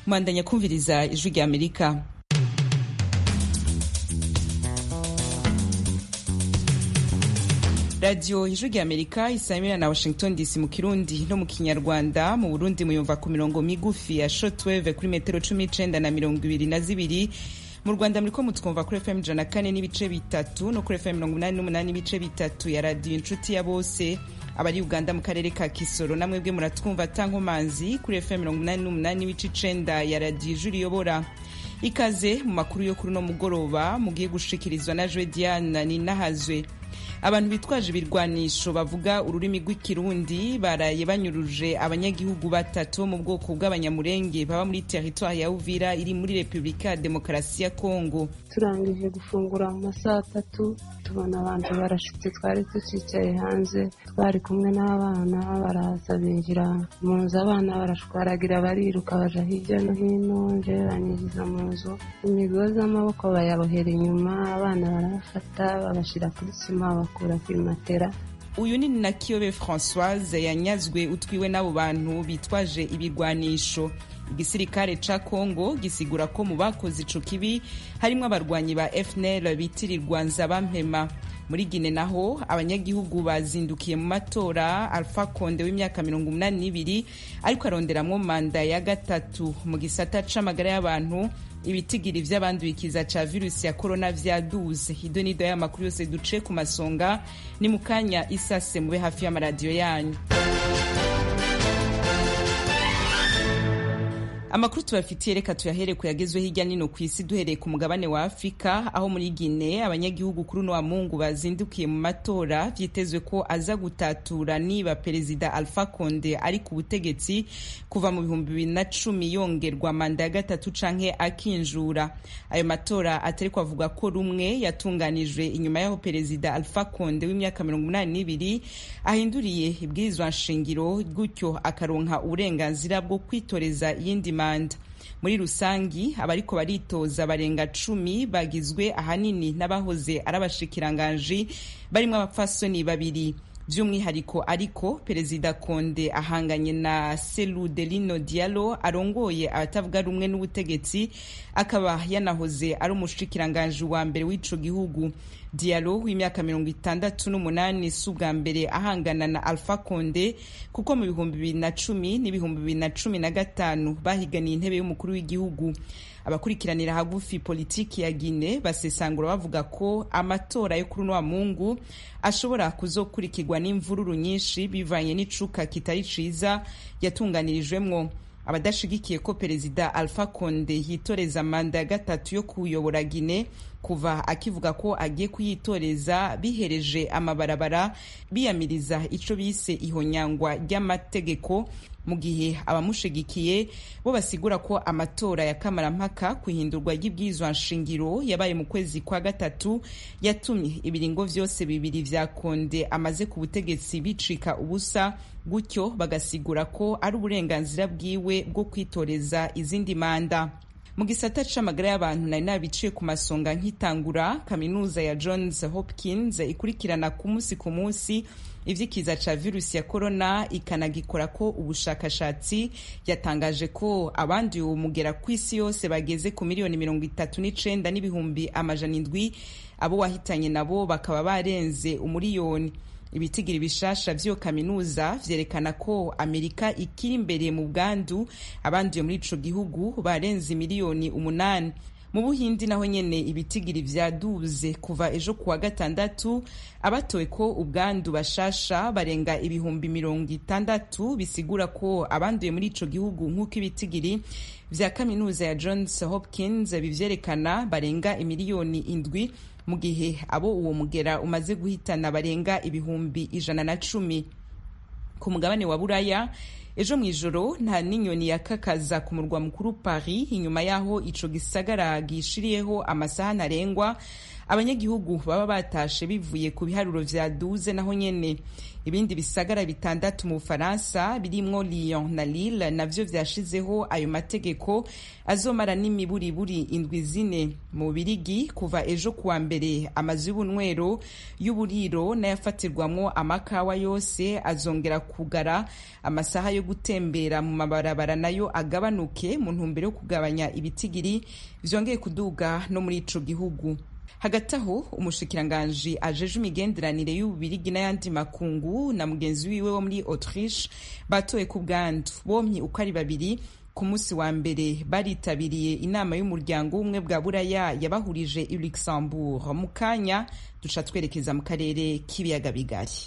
mwandanya kumviriza ijwi rya amerika radiyo ijwi rya amerika isamira na washington dc mu kirundi no mu kinyarwanda mu burundi muyumva ku mirongo migufi ya shotweve kuri metero cumi n'icenda na mirongo ibiri na zibiri mu rwanda muriko mutwumva kuri fm ijana na kane n'ibice bitatu no kuri fm mirongo umunani n'umunani n'ibice bitatu ya radiyo inshuti ya bose abari uganda mu karere ka kisoro namwebwe muratwumva tankomanzi kuri fm mirongo umunani n'umunani n'ibice icenda ya radiyo ijwi riyobora ikaze mu makuru yo kuri uno mugoroba mugiye gushikirizwa na jwe diana ninahazwe abantu bitwaje ibirwanisho bavuga ururimi rw'ikirundi baraye banyuruje abanyagihugu batatu mu bwoko bw'abanyamurenge baba muri teritwari ya uvira iri muri repubulika ya demokarasi ya kongo turangije gufungura mu masaha atatu tubona abantu barashitse twari tucicaye hanze twari kumwe n'abana baraza binjira mu nzu abana barashwaragira bariruka baja hirya no hino nje banyinjiza mu nzu imigozi y'amaboko bayabohera inyuma abana barabafata babashira kuri sima bakura kuri matera uyu ni na kiyobe francoise yanyazwe utwiwe n'abo bantu bitwaje ibigwanisho igisirikare ca congo gisigura ko mu bakoze ico kibi harimwo abarwanyi ba fnl bitirirwa nzabampema muri gine naho abanyagihugu bazindukiye mu matora alpha konde w'imyaka mirongo umunani n'ibiri ariko aronderamwo manda ya gatatu mu gisata c'amagara y'abantu ibitigiri vy'abandukiza ca virusi ya korona vyaduze ido nido y'amakuru yose duce ku masonga ni mu kanya isase mube hafi y'amaradiyo yanyu amakuru tubafitiye reka tuyahere kuyagezwe hirya nino ku isi duhereye ku mugabane wa afurika aho muri gine abanyagihugu kuri uno wa mungu bazindukiye mu matora vyitezwe ko aza gutatura niba perezida alpha conde ari ku butegetsi kuva mu bihumbi bibiri na cumi yongerwa manda ya gatatu canke akinjura ayo matora atari kwavuga ko rumwe yatunganijwe inyuma y'aho perezida alpha conde w'imyaka mirongo umunani n'ibiri ahinduriye ibwirizwa nshingiro gutyo akaronka uburenganzira bwo kwitoreza iyindi manda muri rusangi abariko baritoza barenga cumi bagizwe ahanini n'abahoze ari abashikiranganji barimwo abapfasoni babiri by'umwihariko ariko perezida konde ahanganye na selu delino dialo arongoye abatavuga rumwe n'ubutegetsi akaba yanahoze ari umushikiranganji wa mbere w'ico gihugu dialo w'imyaka mirongo itandatu n'umunani si ubwa mbere ahangana na alpha konde kuko mu bihumbi bibiri na cumi n'ibihumbi bibiri na cumi na gatanu bahiganiye intebe y'umukuru w'igihugu abakurikiranira hagufi politiki ya Gine basesangura bavuga ko amatora yo kuri wa mungu ashobora kuzokurikirwa n'imvururu nyinshi bivanye n'icuka kitari ciza yatunganirijwemwo abadashigikiye ko perezida alpha conde yitoreza manda ya gatatu yo kuyobora Gine kuva akivuga ko agiye kuyitoreza bihereje amabarabara biyamiriza ico bise ihonyangwa ry'amategeko mu gihe abamushigikiye bo basigura ko amatora ya kamarampaka ku ihindurwa ry'ibwirizwa nshingiro yabaye mu kwezi kwa gatatu yatumye ibiringo vyose bibiri vya konde amaze ku butegetsi bicika ubusa gutyo bagasigura ko ari uburenganzira bwiwe bwo kwitoreza izindi manda mu gisata c'amagara y'abantu nari nabiciye ku masonga nk'itangura kaminuza ya johns hopkins ikurikirana ku munsi ku munsi ivy'ikiza ca virusi ya korona ikanagikora ko ubushakashatsi yatangaje ko abanduye uwo mugera ku isi yose bageze ku miliyoni mirongo itatu n'icenda n'ibihumbi amajana indwi abo wahitanye nabo bakaba barenze umuriyoni ibitigiri bishasha vy'iyo kaminuza vyerekana ko amerika ikiri imbere mu bwandu abanduye muri ico gihugu barenze miliyoni umunani mu buhindi naho nyene ibitigiri vyaduze kuva ejo kuwa gatandatu abatowe ko ubwandu bashasha barenga ibihumbi mirongo itandatu bisigura ko abanduye muri ico gihugu nk'uko ibitigiri vya kaminuza ya johns hopkins bivyerekana barenga imiliyoni indwi mu gihe abo uwo mugera umaze guhitana barenga ibihumbi ijana na cumi ku mugabane wa buraya ejo mu ijoro nta n'inyoni yakakaza ku murwa mukuru paris inyuma y'aho ico gisagara gishiriyeho amasaha ntarengwa abanyagihugu baba batashe bivuye ku biharuro vya duze naho nyene ibindi bisagara bitandatu mu bufaransa birimwo lyon na lille navyo vyashizeho ayo mategeko azomara n'imiburiburi indwi zine mu birigi kuva ejo kuwa mbere amazu y'ubunywero y'uburiro n'ayafatirwamwo amakawa yose azongera kugara amasaha yo gutembera mu mabarabara nayo agabanuke mu ntumbero yo kugabanya ibitigiri vyongeye kuduga no muri ico gihugu hagati aho umushikiranganji ajeje imigenderanire y'ububirigi n'ayandi makungu na mugenzi wiwe wo muri autriche batoye ku bwandu bompi uko ari babiri ku munsi wa mbere baritabiriye inama y'umuryango w'ubumwe bwa buraya yabahurije i luxembourg mu kanya duca twerekeza mu karere k'ibiyaga bigari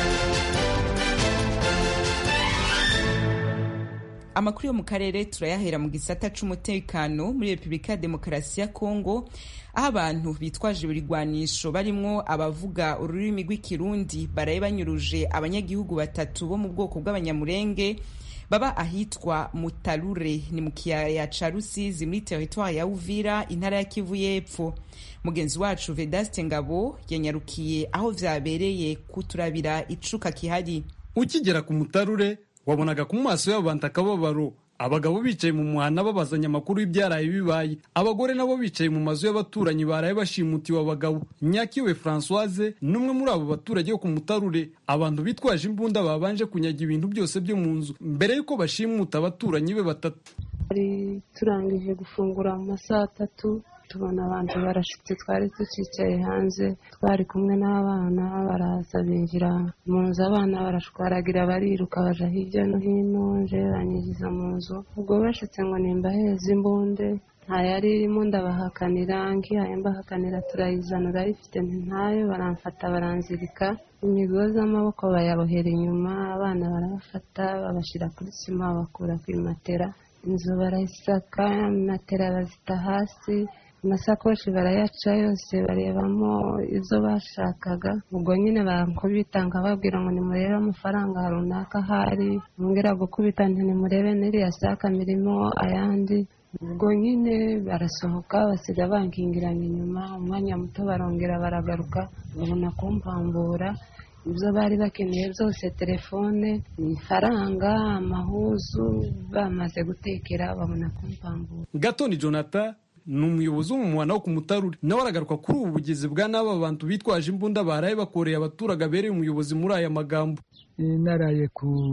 amakuru yo mu karere turayahera mu gisata c'umutekano muri repubulika ya demokarasi ya kongo aho abantu bitwaje ibirwanisho barimwo abavuga ururimi rw'ikirundi baraye banyuruje abanyagihugu batatu bo mu bwoko bw'abanyamurenge baba ahitwa mutarure ni mu kiyaya ca rusizi muri teritwari ya uvira intara ya kivu y'epfo mugenzi wacu vedaste ngabo yanyarukiye aho vyabereye kuturabira icuka kihari ukigera ku mutarure wabonaga ku maso y'abo bantu akababaro abagabo bicaye mu muhanda babazanya amakuru y'ibyaraye bibaye abagore nabo bicaye mu mazu y'abaturanyi baraye bashimutiwe abagabo nyakiwe francoise n'umwe muri abo baturage bo ku mutarure abantu bitwaje imbunda babanje kunyaga ibintu byose byo mu nzu mbere y'uko bashimuta abaturanyi be batatu twari turangije gufungura mu masaha atatu tubona abantu barashitse twari tucicaye hanze twari kumwe n'abana baraza binjira mu nzu abana barashwaragira bariruka baja hirya no hino nje banyinjiza mu nzu ubwo bashitse ngo nimbaheze imbunde nta yari irimo ndabahakanira ngihaye mbahakanira turayizana urayifite ntayo baramfata baranzirika imigozi amaboko bayabohera inyuma abana barabafata babashyira kuri sima bakura ku matera inzu barayisaka matera bazita hasi amasakoshi barayaca yose barebamo izo bashakaga ubwo nyine bankubita nkababwira ngo nimurebe amafaranga runaka ahari mwongera gukubita nti nimurebe n'iriya saka mirimo ayandi ubwo nyine barasohoka basiga bankingiranye inyuma umwanya muto barongera baragaruka babona kumpambura ibyo bari bakeneye byose telefone ifaranga amahuzu bamaze gutekera babona kumpambura gatoni jonathan ni umuyobozi w'umumwana wo ku mutarure nawe aragaruka kuri ubu bugizi bwa n'aba bantu bitwaje imbunda baraye bakoreye abaturage abereye umuyobozi muri aya magambo naraye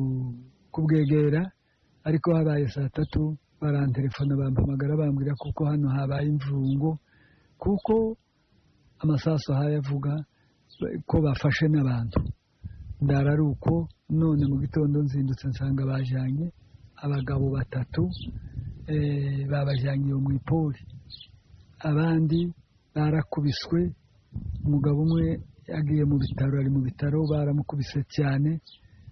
kubwegera ariko habaye saa tatu barantelefona bampamagara bambwira kuko hano habaye imvungo kuko amasaso avuga ko bafashe n'abantu ndara ari uko none mu gitondo nzindutse nsanga bajyanye abagabo batatu babajyanye iyo mu ipori abandi barakubiswe umugabo umwe yagiye mu bitaro ari mu bitaro baramukubise cyane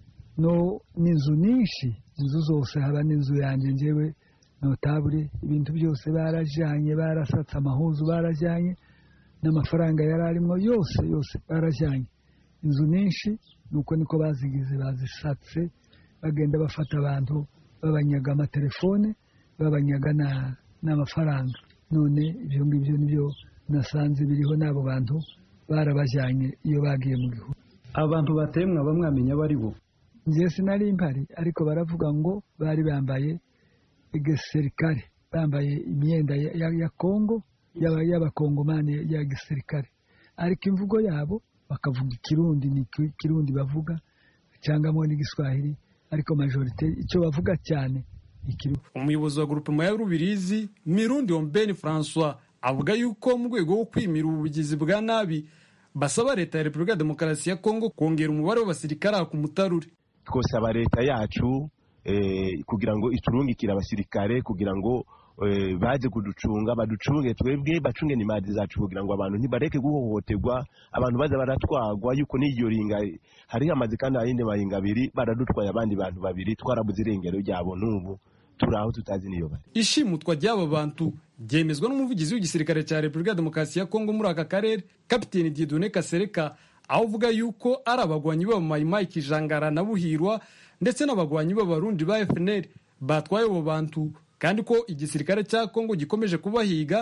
no n'inzu nyinshi inzu zose haba n'inzu yanjye ngewe notabure ibintu byose barajyanye barasatse amahuzu barajyanye n'amafaranga yari arimo yose yose barajyanye inzu nyinshi nuko niko bazigize bazisatse bagenda bafata abantu babanyaga amatelefone babanyaga n'amafaranga none ibyo ngibyo nibyo nasanze biriho n'abo bantu barabajyanye iyo bagiye mu gihugu abantu bateye mwaba mwamenya abo ari bo njye sinari mpari ariko baravuga ngo bari bambaye igisirikare bambaye imyenda ya kongo y'abakongomani ya gisirikare ariko imvugo yabo bakavuga ikirundi ni ikirundi bavuga cyangwa n'igiswahili ariko majorite icyo bavuga cyane umuyobozi wa grupema ya rubirizi mirundi ombeni francois avuga yuko mu rwego rwo kwimira ubugizi bwa nabi basaba leta ya repubulika ya demokarasi ya kongo kongera umubare w'abasirikare ku mutarure twosaba leta yacu kugira ngo iturungikire abasirikare kugira ngo baze kuducunga baducunge twebwe bacunge n'imari zacu kugira ngo abantu ntibareke guhohoterwa abantu baza baratwagwa yuko n'iyo ringa hariho amazi kandi ayindi maringa abiri baradutwaye abandi bantu babiri twarabuze irengero ryabo n'ubu turi aho tutazi niyo bari ishimutwa ry'aba bantu ryemezwa n'umuvugizi w'igisirikare cya repubulika ya demokarasi ya kongo muri aka karere kapiteni diedone kasereka aho uvuga yuko ari abagwanyi b'abamayimayi kijangara na buhirwa ndetse n'abagwanyi b'abarundi ba fnr batwaye abo bantu kandi ko igisirikare cya kongo gikomeje kubahiga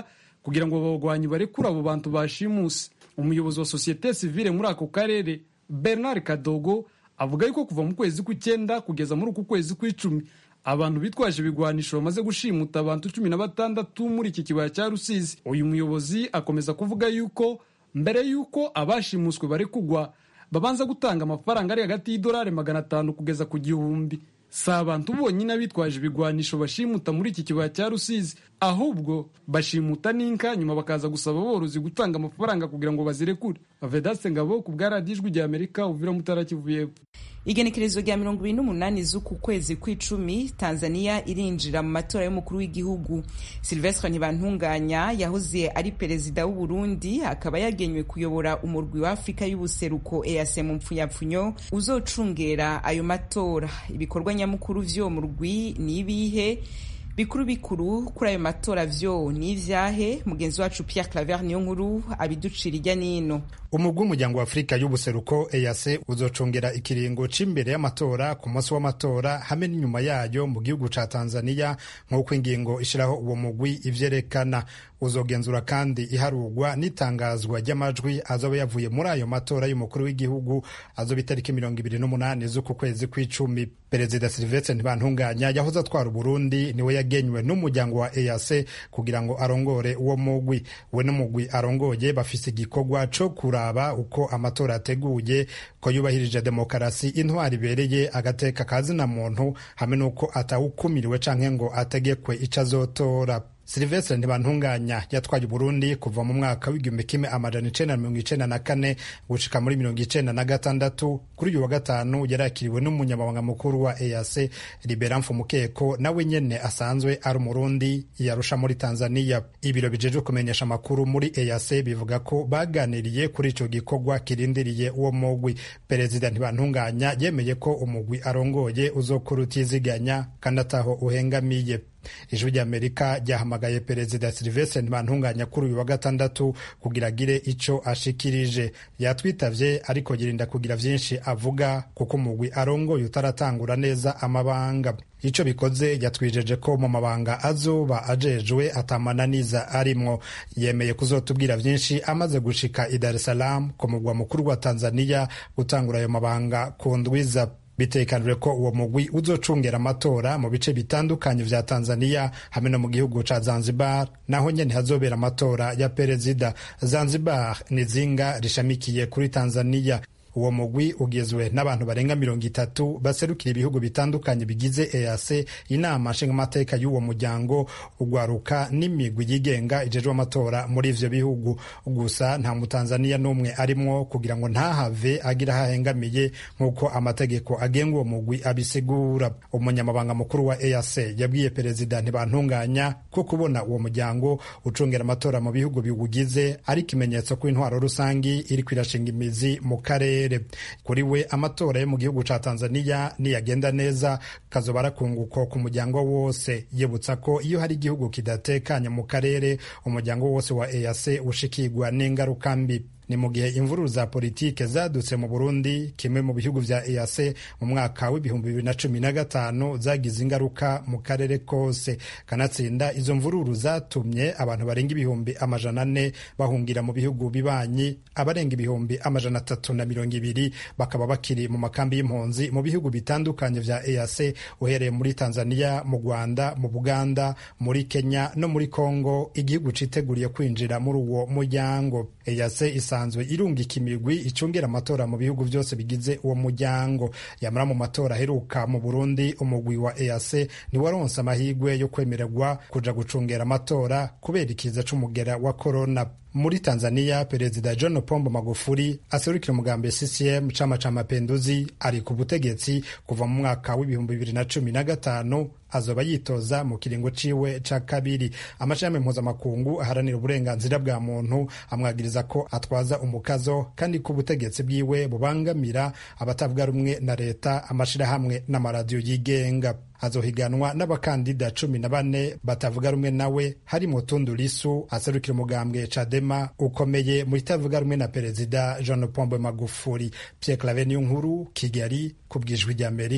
kugira ngo abagwanyi barekure abo bantu bashimuse umuyobozi wa sosiyete sivile muri ako karere bernard kadogo avuga yuko kuva mu kwezi kw'icyenda kugeza muri uku kwezi kw'icumi abantu bitwaje ibigwanisho bamaze gushimuta abantu cumi na batandatu muri iki kibaya cya rusizi uyu muyobozi akomeza kuvuga yuko mbere y'uko abashimuswe bari kugwa babanza gutanga amafaranga ari hagati y'idolari magana atanu kugeza ku gihumbi si abantu bonyine abitwaje ibigwanisho bashimuta muri iki kibaya cya rusizi ahubwo bashimuta n'inka nyuma bakaza gusaba aborozi gutanga amafaranga kugira ngo bazirekure vedaste ngabo ku bwa radiyo ijwi rya amerika uvira mutara kivu y'epfo igenekerezo rya mirongo ibiri n'umunani z'uku kwezi kw'icumi tanzania irinjira mu matora y'umukuru w'igihugu silvestre ntibantunganya yahoze ari perezida w'u burundi akaba yagenywe kuyobora umurwi wa afurika y'ubuseruko ease mu mpfunyapfunyo uzocungera ayo matora ibikorwa nyamukuru vy'uwo murwi ni ibihe bikuru bikuru kuri ayo matora vyo ni ivyahe mugenzi wacu pierre claver niyo nkuru abiducira irya nino umugwi w'umuryango wa afurika y'ubuseruko ease uzocongera ikiringo c'imbere y'amatora ku munsi w'amatora hamwe n'inyuma yayo mu gihugu ca tanzania nk'uko ingingo ishiraho uwo mugwi ivyerekana uzogenzura kandi iharurwa n'itangazwa ry'amajwi azoba yavuye muri ayo matora y'umukuru w'igihugu azoba itariki mirongo ibiri n'umunani z'uku kwezi kw'icumi perezida silvestre ntibantunganya yahoze atwara uburundi niwe yagenywe n'umuryango wa ease kugira ngo arongore uwo mugwi we n'umugwi arongoye bafise igikorwa co kuraba uko amatora ateguye ko yubahirije demokarasi intwari ibereye agateka kazina muntu hamwe n'uko atawukumiriwe canke ngo ategekwe ico azotora silvestre ntibantunganya yatwaye uburundi kuva mu mwaka w'igihumbi kimwe amajana icenda na mirongo icenda na kane gushika muri mirongo icenda na gatandatu kuri uyu wa gatanu yarakiriwe n'umunyamabanga mukuru wa ease libera mfumukeko nawe nyene asanzwe ari umurundi yarusha muri tanzania ibiro bijejwe kumenyesha amakuru muri ease bivuga ko baganiriye kuri ico gikorwa kirindiriye uwo mugwi perezida ntibantunganya yemeye ko umugwi arongoye uzokora utiziganya kandi ataho uhengamiye ijwi ry'amerika ryahamagaye perezida silvestre ntibantunganya kuri uyu wa gatandatu kugira agire ico ashikirije yatwitavye ariko yirinda kugira vyinshi avuga kuko umugwi arongoye utaratangura neza amabanga ico bikoze yatwijeje ko mu mabanga azoba ajejwe atamananiza arimwo yemeye kuzotubwira vyinshi amaze gushika i dar es salaam ku mugwa mukuru wa tanzania gutangura ayo mabanga ku ndwiza bitekanijwe ko uwo mugwi uzocungera amatora mu bice bitandukanye vya tanzania hamwe no mu gihugu ca zanzibar naho nyene hazobera amatora ya perezida zanzibar ni zinga rishamikiye kuri tanzania uwo mugwi ugizwe n'abantu barenga mirongo itatu baserukira ibihugu bitandukanye bigize ease inama nshingamateka y'uwo muryango ugwaruka n'imigwi yigenga ijejwe amatora muri ivyo bihugu gusa nta mutanzaniya n'umwe arimwo kugira ngo ntahave agira hahengamiye nk'uko amategeko agenga uwo mugwi abisigura umunyamabanga mukuru wa ease yabwiye perezida ntibantunganya ko kubona uwo muryango ucungera amatora mu bihugu biwugize ari ikimenyetso ko intwaro rusangi iriko irashinga imizi mu karere kuri we amatora yo mu gihugu ca tanzania niyagenda neza kazoba arakunguko ku muryango wose yibutsa ko iyo hari igihugu kidatekanye mu karere umuryango wose wa ease ushikirwa n'ingaruka mbi ni mu gihe imvururu za politike zadutse mu burundi kimwe mu bihugu vya ease mu mwaka w'ibihumbi bibiri na cumi na gatanu zagize ingaruka mu karere kose kanatsinda izo mvururu zatumye abantu barenga ibihumbi amajana ane bahungira mu bihugu bibanyi abarenga ibihumbi amajana atatu na mirongo ibiri bakaba bakiri mu makambi y'impunzi mu bihugu bitandukanye vya ease uhereye muri tanzania mu rwanda mu buganda muri kenya no muri congo igihugu citeguriye kwinjira muri uwo muryango ease isanzwe irungika imigwi icungera amatora mu bihugu byose bigize uwo muryango yamara mu matora aheruka mu burundi umugwi wa ease ntiwaronse amahirwe yo kwemererwa kuja gucungera amatora kubera ikiza c'umugera wa korona muri tanzania perezida john pombo magufuli aserukira umugambi ccm chama cha mapenduzi ari ku butegetsi kuva mu mwaka w'ibihumbi bibiri na cumi na gatanu azoba yitoza mu kiringo ciwe ca kabiri amashami mpuzamakungu aharanira uburenganzira bwa muntu amwagiriza ko atwaza umukazo kandi ko ubutegetsi bwiwe bubangamira abatavuga rumwe na leta amashirahamwe n'amaradiyo yigenga azohiganwa n'abakandida cumi na bane batavuga rumwe nawe harimo Tundu Lissu aserukira umugambwe Chadema ukomeye mu itavuga rumwe na perezida John Pombe Magufuli. Pierre Claver niyo nkuru Kigali ku bwijwi ry'Amerika.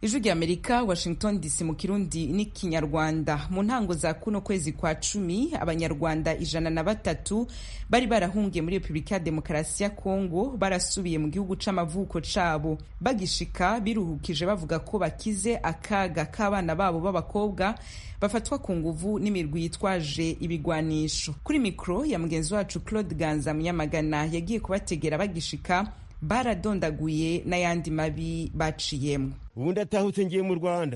ijwi rya amerika washington dc mu kirundi n'ikinyarwanda mu ntango za kuno kwezi kwa cumi abanyarwanda ijana na batatu bari barahungiye muri repubulika ya demokarasi ya kongo barasubiye mu gihugu c'amavuko cabo bagishika biruhukije bavuga ko bakize akaga k'abana babo b'abakobwa bafatwa ku nguvu n'imirwi yitwaje ibigwanisho kuri mikoro ya mugenzi wacu claude ganza munyamagana yagiye kubategera bagishika baradondaguye n'ayandi mabi baciyemo ubu ndatahutse ngiye mu rwanda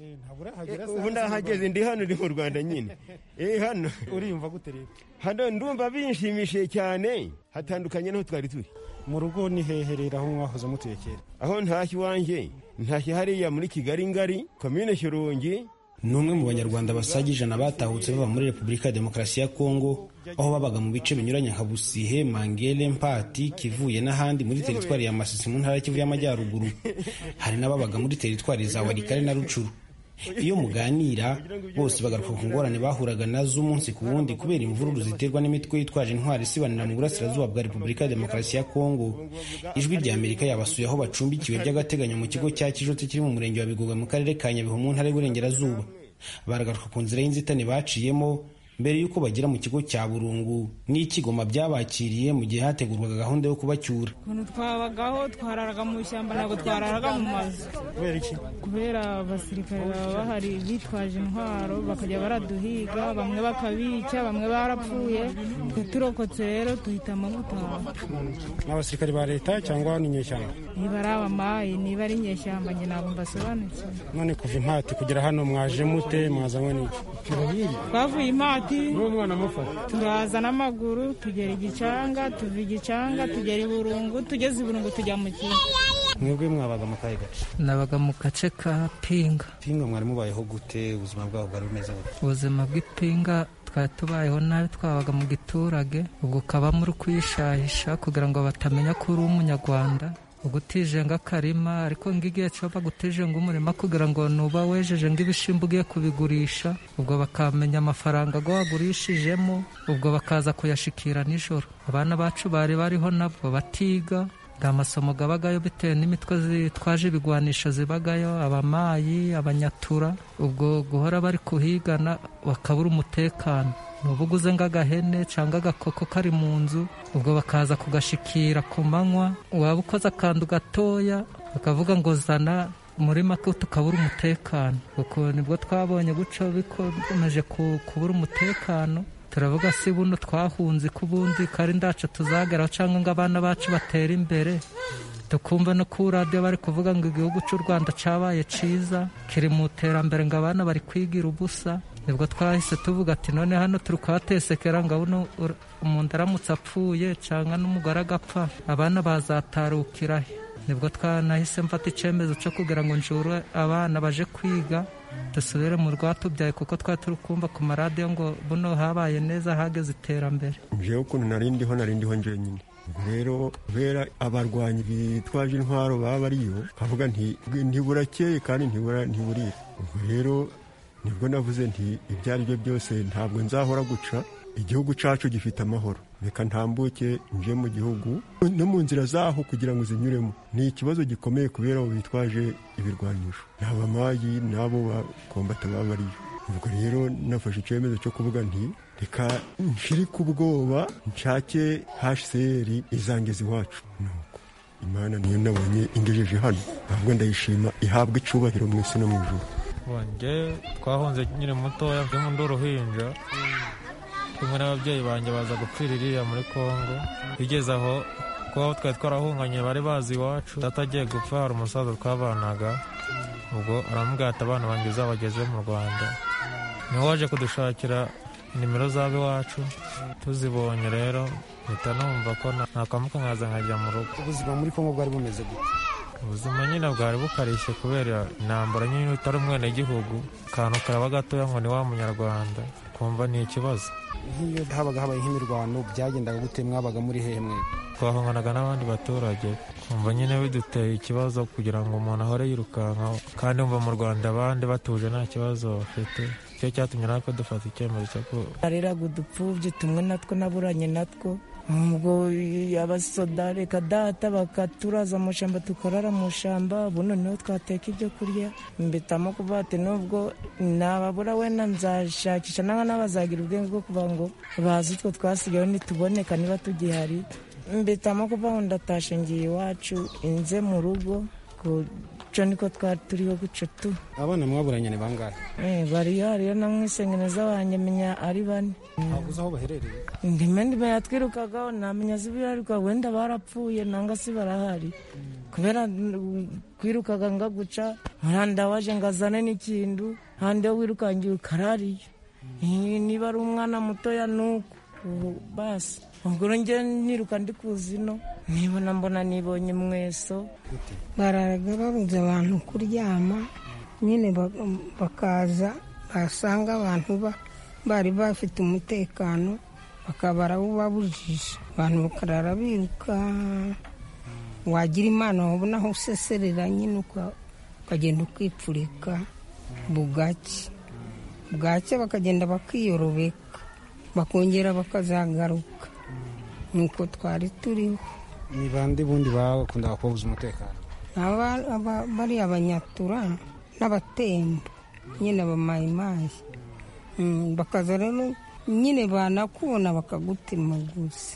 ubu ndahageze ndi hano ndi mu rwanda nyine eh hano uriyumva gute rero hano ndumva binshimishije cyane hatandukanye n'aho twari turi mu rugo ni heherera aho mwahoze mutuye kera aho ntashye iwanjye ntashye hariya muri kigali ngari komine shyorongi ni umwe mu banyarwanda basaga ijana batahutse bava muri repubulika ya demokarasi ya kongo aho babaga mu bice binyuranye nka busihe mangere mpati kivuye n'ahandi muri teritwari ya masisi mu ntara kivu y'amajyaruguru hari n'ababaga muri teritwari za warikare na rucuru iyo muganira bose bagaruka ku ngorane bahuraga nazo umunsi ku wundi kubera imvururu ziterwa n'imitwe yitwaje intwari isibanira mu burasirazuba bwa repubulika ya demokarasi ya kongo ijwi rya amerika yabasuye aho bacumbikiwe by'agateganyo mu kigo cya kijoti kiri mu murenge wa bigogwe mu karere ka nyabihu mu ntara y'uburengerazuba baragaruka ku nzira y'inzitane baciyemo mbere y'uko bagera mu kigo cya burungu n'ikigoma byabakiriye mu gihe hategurwaga gahunda yo kubacyura ukuntu twabagaho twararaga mu ishyamba ntabwo twararaga mu mazu kubera iki kubera abasirikare baba bahari bitwaje intwaro bakajya baraduhiga bamwe bakabica bamwe barapfuye twe turokotse rero duhitamo gutaha ni abasirikare ba leta cyangwa ni inyeshyamba niba ari abamayi niba ari inyeshyamba njye ntabwo mbasobanukiwe none kuva impati kugera hano mwaje mute mwazanywe n'iki twavuye impati n'uwo mwana mufata turaza n'amaguru tugera igicanga tuva igicanga tugera i burungu tugeze i burungu tujya mu kigo mwebwe mwabaga mu kahe gace nabaga mu gace ka pinga pinga mwari mubayeho gute ubuzima bwabo bwari bumeze gute ubuzima bw'ipinga twari tubayeho nabi twabaga mu giturage ubwo ukabamo uri kwishahisha kugira ngo batamenya ko uri umunyarwanda ugutije nk'akarima ariko ng'igihe cyo bagutije ng'umurima kugira ngo nuba wejeje ng'ibishimbo ugiye kubigurisha ubwo bakamenya amafaranga go wagurishijemo ubwo bakaza kuyashikira nijoro abana bacu bari bariho nabwo batiga nta masomo gabagayo bitewe n'imitwe zitwaje ibigwanisho zibagayo abamayi abanyatura ubwo guhora bari kuhigana bakabura umutekano nuba uguze nk'agahene cyangwa agakoko kari mu nzu ubwo bakaza kugashikira ku manywa waba ukoze akantu gatoya bakavuga ngo zana muri make tukabura umutekano kuko nibwo twabonye guca bikomeje kubura umutekano turavuga si buno twahunze ko ubundi kari ndacu tuzageraho cyangwa ngo abana bacu batere imbere tukumva no ku radiyo bari kuvuga ngo igihugu cy'u rwanda cyabaye cyiza kiri mu iterambere ngo abana bari kwigira ubusa nibwo twahise tuvuga ati none hano turi kuhatesekera ngo uno umuntu aramutse apfuye cyangwa n'umugore agapfa abana bazatarukira he nibwo twanahise mfata icyemezo cyo kugira ngo njure abana baje kwiga dusubire mu rwatubyaye kuko twari turi kumva ku maradiyo ngo buno habaye neza hageze iterambere njyewe ukuntu narindiho narindiho njyenyine rero kubera abarwanyi bitwaje intwaro baba bariyo kavuga nti ntiburakeye kandi ntiburira ubwo rero nibwo navuze nti ibyo ari byo byose ntabwo nzahora guca igihugu cyacu gifite amahoro reka ntambuke nje mu gihugu no mu nzira zaho kugira ngo zinyuremo ni ikibazo gikomeye kubera abo bitwaje ibirwanisho ni abamayi n'abo bakombata baba bariyo ubwo rero nafashe icyemezo cyo kuvuga nti reka nshiri ku bwoba nshake hcr izangeza iwacu nuko imana niyo nabonye ingejeje hano ahubwo ndayishima ihabwa icubahiro mu isi no mu ijuru wanjye twahunze nyine mutoya mvemo ndi uruhinja kumwe n'ababyeyi banjye baza gupfira iriya muri congo bigeze aho kuba twari twarahunganye bari bazi iwacu data agiye gupfa hari umusaza twabanaga ubwo aramubwira ati abana banjye uzabageze mu rwanda niwe waje kudushakira nimero z'ab'iwacu tuzibonye rero mpita numva ko nakamuka nkaza nkajya mu rugo ubuzima muri kongo bwari bumeze gute ubuzima nyine bwari bukarishye kubera intambara nyine utari umwenegihugu akantu karaba gatoya ngo ni wa munyarwanda kumva ni ikibazo nk'iyo habaga habaye nk'imirwano byagendaga gute mwabaga muri hehe mwe twahunganaga n'abandi baturage kumva nyine biduteye ikibazo kugira ngo umuntu ahore yirukankaho kandi wumva mu rwanda abandi batuje nta kibazo bafite cyo cyatumye natwe dufata icyemezo cyo ku nareraga udupfubyi tumwe natwo naburanye natwo ubwo abasoda reka data bakaturaza mu shamba tukarara mu shamba ubu noneho twateka ibyo kurya mbitamo kuvuga ati nubwo nababura wenda nzashakisha nanga n'abazagira ubwenge bwo kuvuga ngo bazi utwo twasigayeho nituboneka niba tugihari mbitamo kuvuga ngo ndatashe ngiye iwacu inze mu rugo guco niko twari turiho guco tu abana mwaburanye ni bangahe Eh, bariyo hariyo na mwisengeneza wanjye menya ari bane ntabwo uzi aho baherereye ndime ndime yatwirukagaho namenya zibiharuka wenda barapfuye nanga si barahari kubera mm, kwirukaga nga guca muranda waje ngazane n'ikintu handi yo wirukangiye ukarariye Eh, niba ari umwana mutoya nuko ubu basi ubwo nge niruka ndi kuzino nibona mbona nibonye mweso bararaga babuza abantu kuryama nyine ba- bakaza basanga abantu ba- bari bafite umutekano bakaba barawubabujije abantu bakarara biruka wagira imana wabona aho useserera nyine uka- ukagenda ukipfurika bugake bwake bakagenda bakiyorobeka bakongera bakazagaruka nuko twari turiho ni bande bundi bakundaga kubabuza umutekano Aba- aba- bari abanyatura n'abatembo nyine abamayimayi Mm, bakaza rero nyine banakubona bakagutemaguza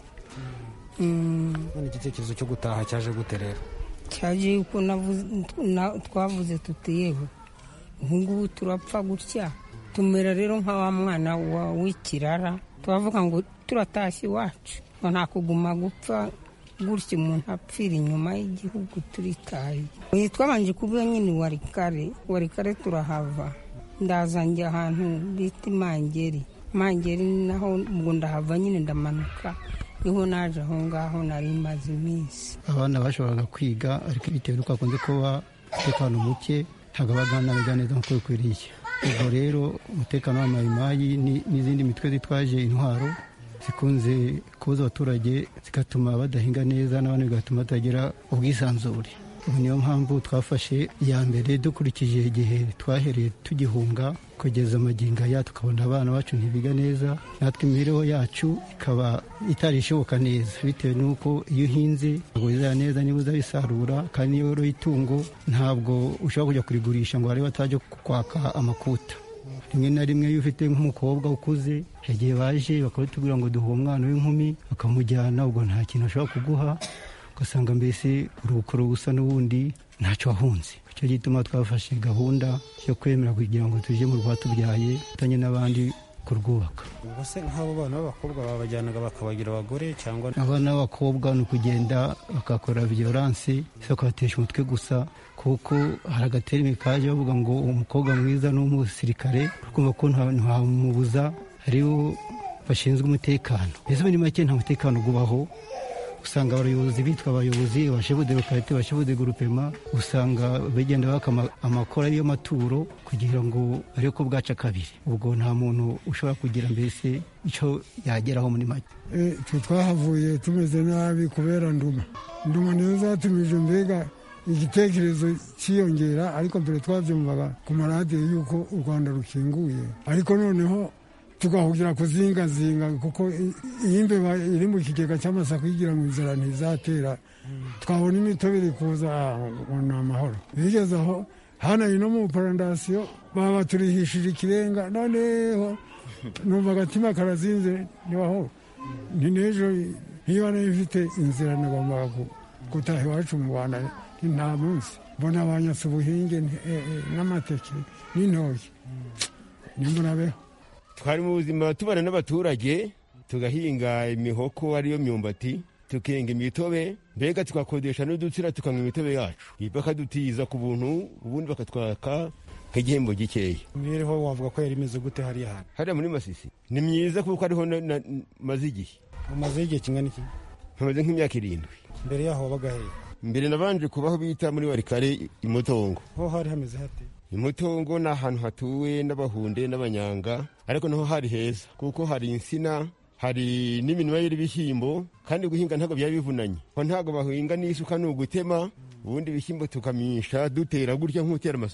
Mm, none igitekerezo cyo gutaha cyaje gute rero cyaje yuko navuze- na- twavuze tuti yewe ubungubu turapfa gutya tumera rero nka wa mwana wa- w'ikirara turavuga ngo turatashye iwacu ngo nta kuguma gupfa gutya umuntu apfira inyuma y'igihugu turitaye Oya, twabanje kuvuga nyine warikare warikare turahava ndaza njya ahantu bita imangeri imangeri naho ubwo ndahava nyine ndamanuka niho naje aho ngaho nari maze iminsi abana bashoboraga kwiga ariko bitewe n'uko hakunze kuba umutekano muke ntabwo baganiraga neza nk'uko bikwiriye ubwo rero umutekano w'amayimayi ni- n'izindi mitwe zitwaje intwaro zikunze kubuza abaturage zigatuma badahinga neza n'abandi bigatuma batagira ubwisanzure ubu niyo mpamvu twafashe iya mbere dukurikije igihe twahereye tugihunga kugeza amagingo aya tukabona abana bacu ntibiga neza natwe imibereho yacu ikaba itari ishoboka neza bitewe n'uko iyo uhinze ntabwo bizera neza niba uzabisarura kandi iyo woroye itungo ntabwo ushobora kujya kurigurisha ngo barebe batajya kwaka amakuta rimwe na rimwe iyo ufite nk'umukobwa ukuze igihe baje bakabitubwira ngo duhe umwana w'inkumi bakamujyana ubwo nta kintu ashobora kuguha ugasanga mbese urukoro rusa n'ubundi ntacyo wahunze icyo gituma twafashe gahunda yo kwemera kugira ngo tujye mu rwatubyaye tutanye n'abandi kurwubaka ubwo se nk'abo bana b'abakobwa babajyanaga bakabagira abagore cyangwa abana b'abakobwa ni ukugenda bagakora viyoranse zo kubatesha umutwe gusa kuko hari agaterime kaje bavuga ngo umukobwa mwiza ni umusirikare kumva ko nta- ntamubuza hariho bashinzwe umutekano mbese muri make nta mutekano ubaho usanga abayobozi bitwa abayobozi bashefu de lokalite bashefu de gurupema usanga bagenda baka ama- amakora ariyo maturo kugira ngo arebe ko bwaca kabiri ubwo nta muntu ushobora kugira mbese icyo yageraho muri make Eh, twe twahavuye tumeze nabi kubera nduma nduma niyo zatumije mbega igitekerezo cyiyongera ariko mbere twabyumvaga ku maradiyo y'uko u rwanda rukinguye ariko noneho tugahugira kuzingazinga kuko i- iyi mbeba iri mu kigega cy'amasaka igira ngo inzara ntizatera twabona imitobe iri kuza ah, ngo ni amahoro bigeze aho hano ino mu parandasiyo baba baturihishije ikirenga noneho numva agatima karazinze ntibaho ni n'ejo niba nayo ifite inzira nagombaga ku- gutaha iwacu mu rwanda ni nta munsi mbona banyatse ubuhinge nti- eh, eh, n'amateke n'intoki nimbunabeho twari mu buzima tubana n'abaturage tugahinga imihoko ariyo myumbati tukenga imitobe mbega tugakodesha n'udutsira tukanywa imitobe yacu bakadutiza ku buntu ubundi bakatwaka nk'igihembo gikeya imibereho wavuga ko yari imeze gute hariya hantu hariya muri masisi ni myiza kuko ariho na- na- maze igihe umazeho igihe kingana iki hamaze nk'imyaka irindwi mbere yaho wabaga hehe mbere nabanje kubaho bita muri warikare imutongo ho hari hameze hate imutongo ni ahantu hatuwe n'abahunde n'abanyanga ariko naho hari heza kuko hari insina hari n'iminwa y'ibishyimbo kandi guhinga ntabwo byari bivunanye ho ntabwo bahinga n'isuka ni ugutema ubundi ibishyimbo tukamisha dutera gutya nk'utera amasaka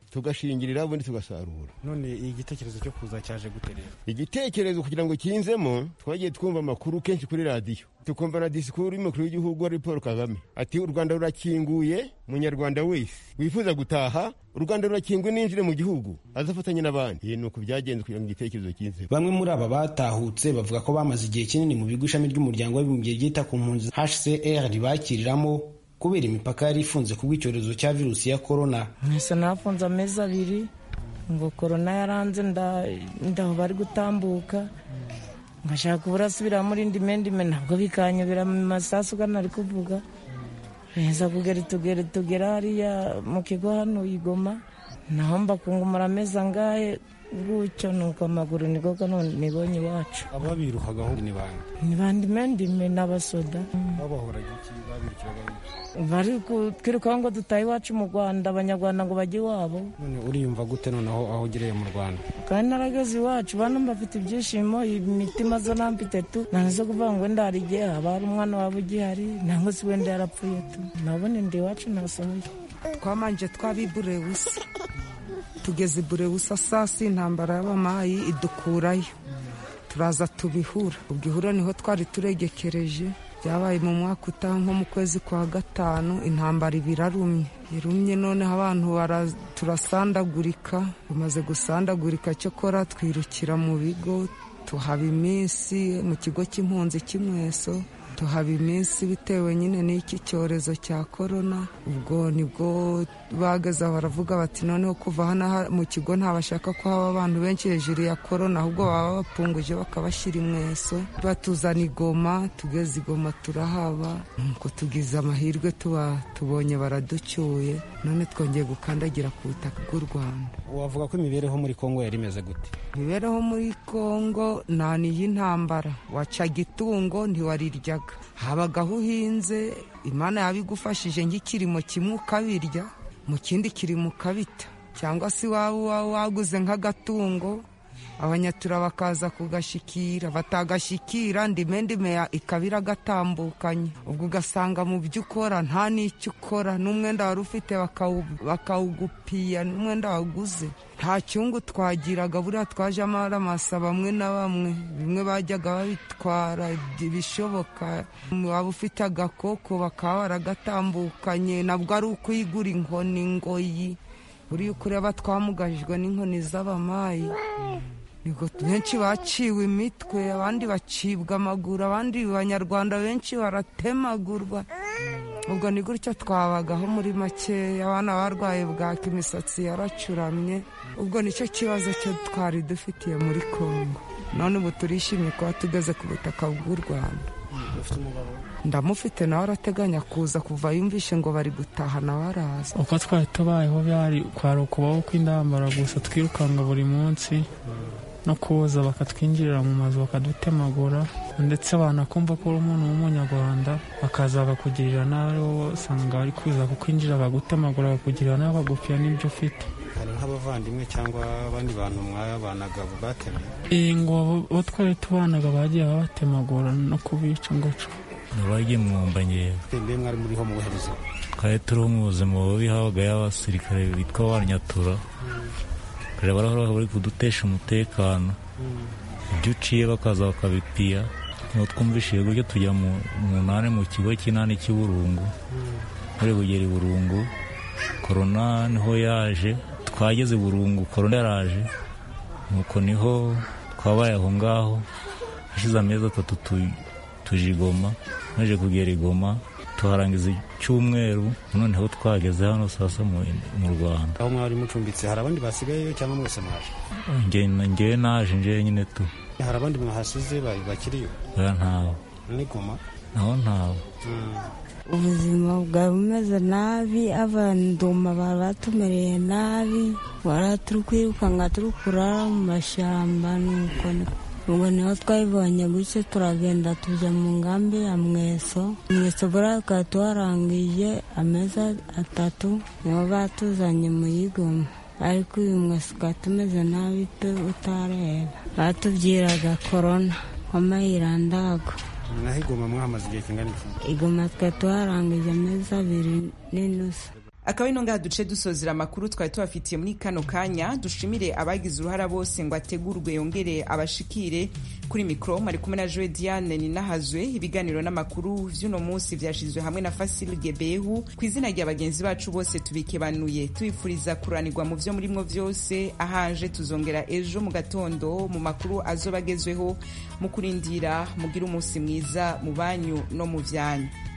tugashingirira ubundi tugasarura none igitekerezo cyo kuza cyaje guterera igitekerezo kugira ngo kinzemo twagiye twumva amakuru kenshi kuri radiyo tukumva na disikuru y'umukuru w'igihugu ari paul kagame ati u rwanda rurakinguye munyarwanda wese wifuza gutaha u rwanda rurakinguye ninjire mu gihugu azafatanye n'abandi iyi ni uku byagenze kugira ngo igitekerezo kinzemo bamwe muri aba batahutse bavuga ko bamaze igihe kinini mu bigo ishami ry'umuryango w'abibumbye ryita ku mpunzi hcr ribakiriramo kubera imipaka yari ifunze kubw'icyorezo cya virusi ya korona mwese nafunze amezi abiri ngo korona yaranze ndaho bari gutambuka ngashaka uburasubira muri ndime ndime ntabwo bikanyobera mu masasu ugana ari kuvuga neza kugera tugere tugera hariya mu kigo hano igoma naho mbakungumura amezi angahe gutyo nuko amaguru niko none nibonye iwacu ababiruhagaho ni bande ni bandi mendime n'abasoda babahoraga iki babirukiraga bari kutwirukaho ngo dutahe iwacu mu rwanda abanyarwanda ngo bajye iwabo none uriyumva gute noneho aho ugereye mu rwanda kandi narageze iwacu bano mbafite ibyishimo imitima zo nampite tu ntazo kuvuga ngo wenda hari igihe haba hari umwana waba ugihari nangwa se wenda yarapfuye tu nabone ndi iwacu nasohoye twamanje twabibure busa tugeze burewusa saa si intambara y'abamayi idukurayo turaza tubihura ubwo ihura niho twari turegekereje byabaye mu mwaka utaha nko mu kwezi kwa gatanu intambara ibirarumye irumye noneho abantu turasandagurika tumaze gusandagurika cyokora twirukira mu bigo tuhaba iminsi mu kigo cy'impunzi cy'imweso tuhaba iminsi bitewe nyine n'iki cyorezo cya korona ubwo nibwo bageze baravuga bati noneho kuva hano mu kigo ntabashaka ko haba abantu benshi hejuru ya korona ahubwo baba bapfunguje bakabashyira imweso batuzana igoma tugeze igoma turahaba nuko tugize amahirwe tuba tubonye baraducyuye none twongeye gukandagira ku butaka bw'u rwanda wavuga ko imibereho muri kongo yari imeze gute imibereho muri kongo nta n'iy'intambara wacaga itungo ntiwariryaga habagaho uhinze imana yabigufashije nk'ikirimo kimwe ukabirya mu kindi kirimo ukabita cyangwa se waba waguze nk'agatungo abanyatura bakaza kugashikira batagashikira ndime ndime ikabira gatambukanye ubwo ugasanga mu byo ukora nta n'icyo ukora n'umwenda wari ufite bakawugupiya n'umwenda waguze nta cyungu twagiraga buriya twaje amaramasa bamwe na bamwe bimwe bajyaga babitwara ibishoboka waba ufite agakoko bakaba baragatambukanye nabwo ari ukwigura inkoni ngoyi buriya ukureba twamugajijwe n'inkoni z'abamayi benshi baciwe imitwe abandi bacibwa amaguru abandi banyarwanda benshi baratemagurwa ubwo ni gutyo twabagaho muri makeya abana barwaye bwaka imisatsi yaracuramye ubwo nicyo kibazo cyo twari dufitiye muri congo none ubu turishimye kuba tugeze ku butaka bw'u rwanda ndamufite nawe arateganya kuza kuva yumvishe ngo bari gutaha nawe araza uko twari tubayeho byari kwari ukubaho kw'indambara gusa twirukanka buri munsi no kuza bakatwinjirira mu mazu bakadutemagura ndetse banakumva ko uri umuntu w'umunyarwanda bakaza bakakugirira nabi wowe usanga bari kuza kukwinjira bagutemagura bakugirira nabi bagupfira n'ibyo ufite hari nk'abavandimwe cyangwa abandi bantu mwabanaga batemye iyi ngo bo twari tubanaga bagiye babatemagura no kubica ngoco bagiye mwumva ngewe mbe mwari muriho mu buherezo twari turiho mu buzima bubi habagayo abasirikare bitwa banyatura kare barahora bari kudutesha umutekano ibyo uciye bakaza bakabipiya niho twumvishije gutyo tujya mu munani mu kigo cy'inani cy'uburungu muri kugera i burungu korona niho yaje twageze i burungu korona yaraje nuko niho twabaye aho ngaho hashize amezi atatu tuje igoma maze kugera igoma tuharangiza icyumweru noneho twageze hano sasa mu rwanda aho mwari mucumbitse hari abandi basigayeyo cyangwa mwese mwaje ngewe naje ngewe nyine tu hari abandi mwahasize bakiriyo oya ntawe n'igoma naho ntawe ubuzima bwawe bumeze nabi abanduma bari batumereye nabi wari turi kwirukanka turi kurara mu mashyamba nuko ubwo niho twabibonye gutyo turagenda tujya mu ngambi ya mweso mweso buriya tukaba tuharangije amezi atatu niho batuzanye mu yigoma ariko uyu mweso ukaba tumeze nabi pe utareba batubwiraga korona w'amayirandago naho igoma mwahamaze igihe kingana iki igoma tukaba tuharangije amezi abiri n'inusu akaba ino ngaha duce dusozera amakuru twari tubafitiye muri kano kanya dushimire abagize uruhara bose ngo ategurwe yongere abashikire kuri mikoro mwari kumwe na joe diane ninahazwe ibiganiro n'amakuru vy'uno munsi vyashizwe hamwe na fasil gebehu ku izina rya bagenzi bacu bose tubikebanuye tubifuriza kuranirwa mu vyo murimwo vyose ahanje tuzongera ejo mu gatondo mu makuru azoba agezweho mu kurindira mugire umunsi mwiza mu banyu no mu vyanyu